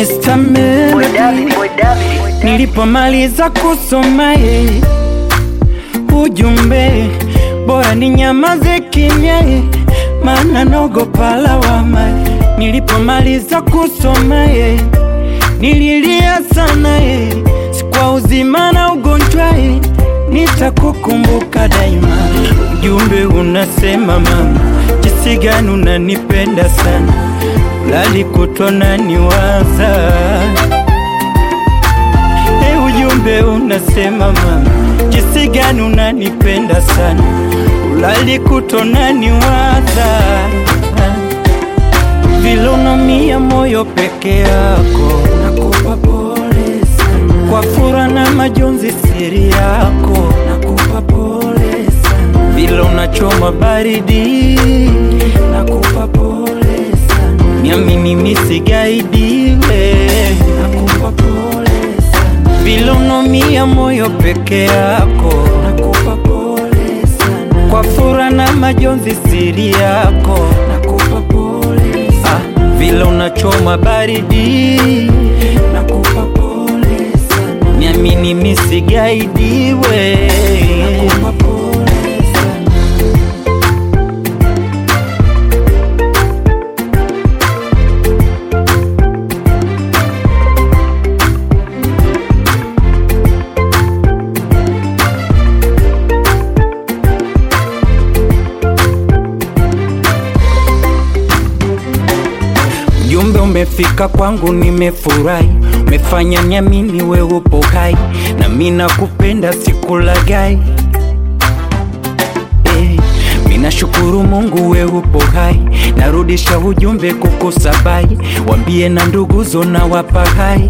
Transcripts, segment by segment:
Mr. Melody Nilipomaliza kusoma ye ujumbe, bora ni nyamaze kimya ye, maana naogopa lawama. Nilipomaliza kusoma ye nililia sana ye, si kwa uzima na ugonjwa ye, nitakukumbuka daima. Ujumbe unasema mama, jinsi gani unanipenda sana, lali kutona niwaza Hey, ujumbe unasema mama, jinsi gani unanipenda sana, ulali kutona niwaza vile unaumia moyo peke yako, nakupa pole sana kwa fura na majonzi siri yako, nakupa pole sana vile unachoma baridi, nakupa pole sana niamini misigaidiwe, nakupa pole sana vile unaumia moyo peke yako, nakupa pole sana kwa fura na majonzi siri yako, nakupa pole sana ah, vile unachoma baridi, nakupa pole sana niamini misigaidiwe, nakupa pole sana Ujumbe umefika kwangu, nimefurahi, umefanya niamini we upo hai, na mimi nakupenda, sikulagai. Eh, mimi nashukuru Mungu we upo hai, narudisha ujumbe kukusabai, wambie na nduguzo na wapa hai,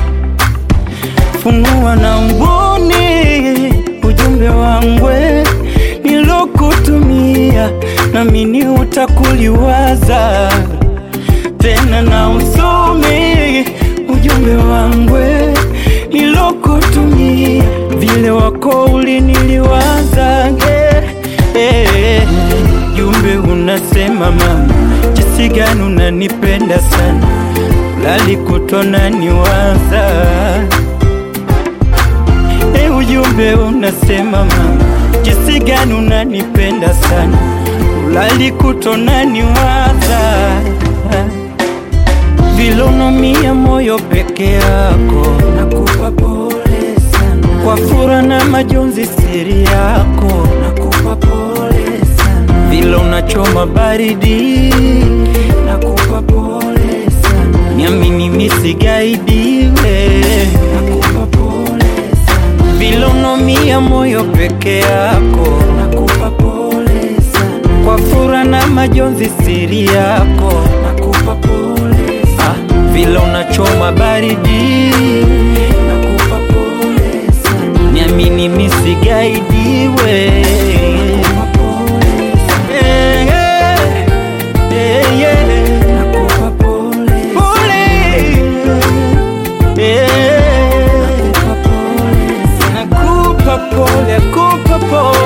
funua na mboni ujumbe wangwe nilokutumia, namini utakuliwaza tena na usome ujumbe wangwe nilokutumia, vile wako uliniliwaza eh, eh, ujumbe unasema mama, jinsi gani unanipenda sana, lali kutona niwaza eh, ujumbe unasema mama, jinsi gani unanipenda sana, ulali kutona niwaza vile unaumia moyo peke yako, nakupa pole sana kwa fura na majonzi siri yako, nakupa pole sana vile unachoma baridi, nakupa pole sana niamini misigaidiwe, nakupa pole sana vile unaumia moyo peke yako, nakupa pole sana kwa fura na majonzi siri yako, nakupa pole sana vile unachoma baridi, nakupa pole sana niamini misigaidiwe, nakupa pole sana eh, eh, eh, yeah. nakupa pole pole eh, nakupa pole sana nakupa pole, nakupa pole